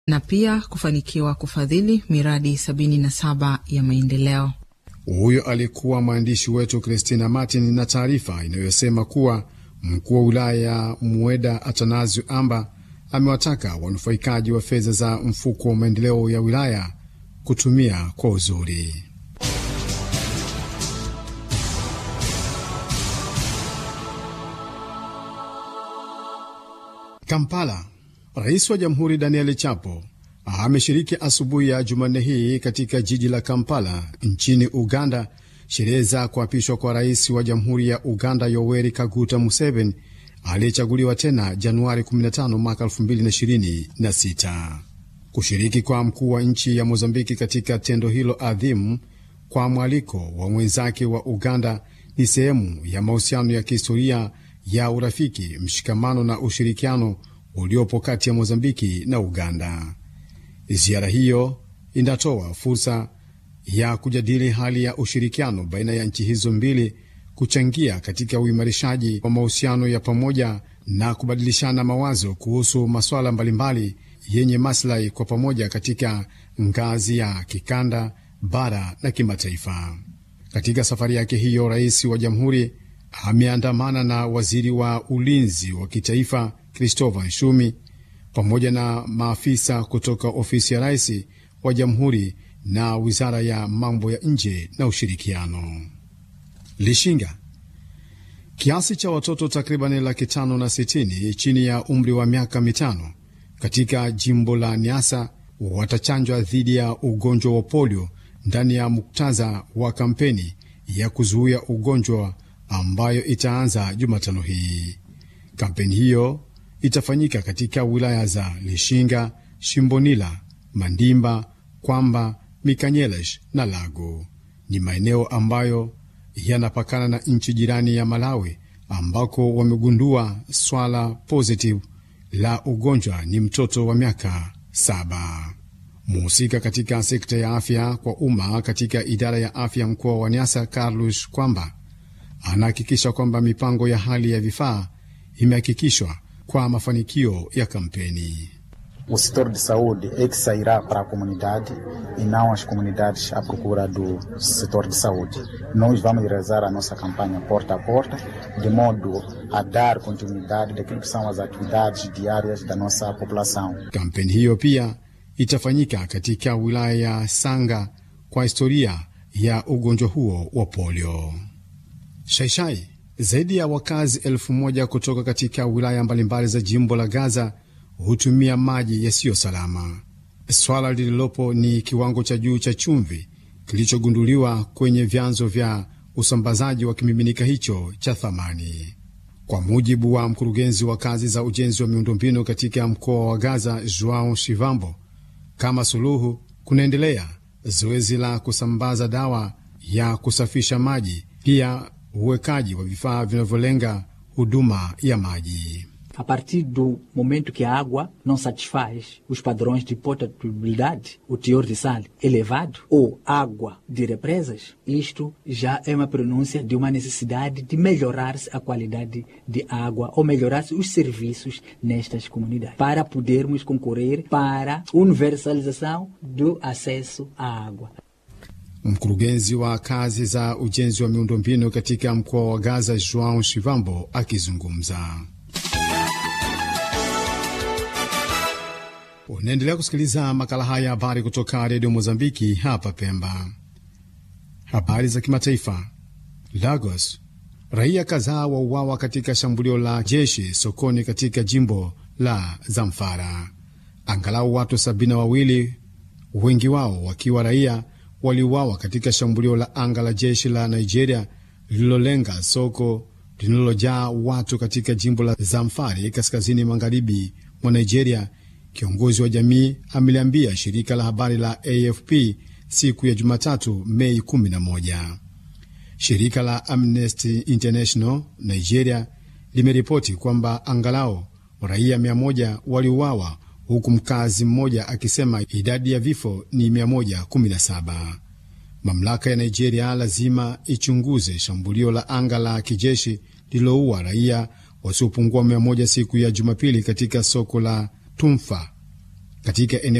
na pia kufanikiwa kufadhili miradi 77 ya maendeleo. Huyo alikuwa mwandishi wetu Christina Martin na taarifa inayosema kuwa mkuu wa wilaya ya Mueda Atanasio Amba amewataka wanufaikaji wa fedha za mfuko wa maendeleo ya wilaya kutumia kwa uzuri. Kampala. Rais wa Jamhuri Daniel Chapo ameshiriki asubuhi ya Jumanne hii katika jiji la Kampala nchini Uganda sherehe za kuapishwa kwa rais wa Jamhuri ya Uganda Yoweri Kaguta Museveni aliyechaguliwa tena Januari 15 mwaka 2026. Kushiriki kwa mkuu wa nchi ya Mozambiki katika tendo hilo adhimu kwa mwaliko wa mwenzake wa Uganda ni sehemu ya mahusiano ya kihistoria ya urafiki, mshikamano na ushirikiano uliopo kati ya Mozambiki na Uganda. Ziara hiyo inatoa fursa ya kujadili hali ya ushirikiano baina ya nchi hizo mbili, kuchangia katika uimarishaji wa mahusiano ya pamoja na kubadilishana mawazo kuhusu masuala mbalimbali yenye maslahi kwa pamoja katika ngazi ya kikanda, bara na kimataifa. Katika safari yake hiyo, rais wa jamhuri ameandamana na waziri wa ulinzi wa kitaifa Christopher Nshumi pamoja na maafisa kutoka ofisi ya rais wa jamhuri na wizara ya mambo ya nje na ushirikiano. Lishinga, kiasi cha watoto takribani laki tano na sitini chini ya umri wa miaka mitano katika jimbo la Niasa watachanjwa dhidi ya ugonjwa wa polio ndani ya muktadha wa kampeni ya kuzuia ugonjwa ambayo itaanza Jumatano hii. Kampeni hiyo itafanyika katika wilaya za Lishinga, Shimbonila, Mandimba, Kwamba, Mikanyelesh na Lago. Ni maeneo ambayo yanapakana na nchi jirani ya Malawi ambako wamegundua swala positive la ugonjwa ni mtoto wa miaka saba. Mhusika katika sekta ya afya kwa umma katika idara ya afya mkoa wa Nyasa, Carlos Kwamba, anahakikisha kwamba mipango ya hali ya vifaa imehakikishwa kwa mafanikio ya kampeni. O setor de saúde é que sairá para a comunidade e não as comunidades à procura do setor de saúde. Nós vamos realizar a nossa campanha porta a porta, de modo a dar continuidade daquilo que são as atividades diárias da nossa população. Kampeni hiyo pia itafanyika katika wilaya ya Sanga kwa historia ya ugonjwa huo wa polio. Shaishai, zaidi ya wakazi elfu moja kutoka katika wilaya mbalimbali za jimbo la Gaza hutumia maji yasiyo salama. Swala lililopo ni kiwango cha juu cha chumvi kilichogunduliwa kwenye vyanzo vya usambazaji wa kimiminika hicho cha thamani. Kwa mujibu wa mkurugenzi wa kazi za ujenzi wa miundombinu katika mkoa wa Gaza, Joao Shivambo, kama suluhu kunaendelea zoezi la kusambaza dawa ya kusafisha maji, pia uwekaji wa vifaa vinavyolenga huduma ya maji. A partir do momento que a água não satisfaz os padrões de potabilidade, o teor de sal elevado, ou água de represas, isto já é uma pronúncia de uma necessidade de melhorar-se a qualidade de água ou melhorar-se os serviços nestas comunidades, para podermos concorrer para a universalização do acesso à água. Mkurugenzi wa kazi za ujenzi wa miundombinu katika mkoa wa Gaza, Joao Shivambo, akizungumza. Unaendelea kusikiliza makala haya habari kutoka redio Mozambiki hapa Pemba. Habari za kimataifa. Lagos, raia kadhaa wauawa katika shambulio la jeshi sokoni katika jimbo la Zamfara. Angalau watu sabini na wawili, wengi wao wakiwa raia, waliuawa katika shambulio la anga la jeshi la Nigeria lililolenga soko linalojaa watu katika jimbo la Zamfari kaskazini magharibi mwa Nigeria. Kiongozi wa jamii ameliambia shirika la habari la AFP siku ya Jumatatu, Mei 11. Shirika la Amnesty International Nigeria limeripoti kwamba angalau raia 100 waliuawa huku mkazi mmoja akisema idadi ya vifo ni 117. Mamlaka ya Nigeria lazima ichunguze shambulio la anga la kijeshi lililoua raia wasiopungua 100 siku ya Jumapili katika soko la Tumfa katika eneo